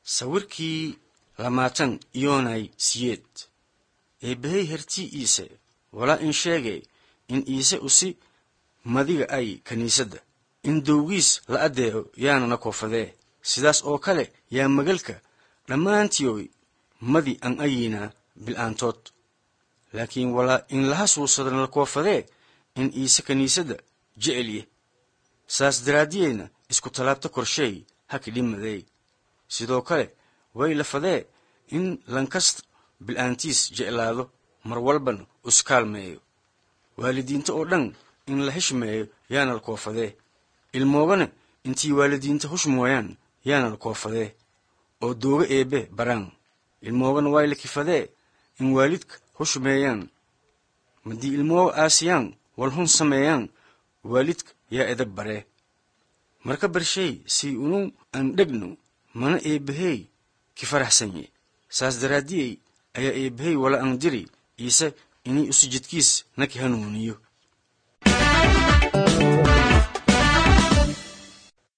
sawirkii lamaatan iyoonay siyeed eebbahey hertii iise walaa in sheege in iise usi madiga ay kiniisadda in dowgiis la addeeco yaanana koofadee sidaas oo kale yaa magalka dhammaantiyoy madi an ayiinaa bil'aantood laakiin walaa in laha suusadana la koofadee in iise kiniisadda jecelye saas daraaddiyeyna isku tallaabta korsheey haki dhimadeey sidoo kale way lafadee in lankasta bil'aantiis jeclaado mar walbana uskaalmeeyo waalidiinta oo dhan in la heshmeeyo yaana la koofadee ilmoogana intii waalidiinta hush mooyaan yaana la koofadee oo dooga eebbe baraan ilmoogana way la kifadee in waalidka hushmeeyaan madii ilmooga aasiyaan wal hun sameeyaan waalidka yaa edab baree marka barshey sii unu an dhegno mana eebbahey ki faraxsanye saas daraaddiyey ayaa eebbahey wala an diri iise inay usi jidkiis naki hanuuniyo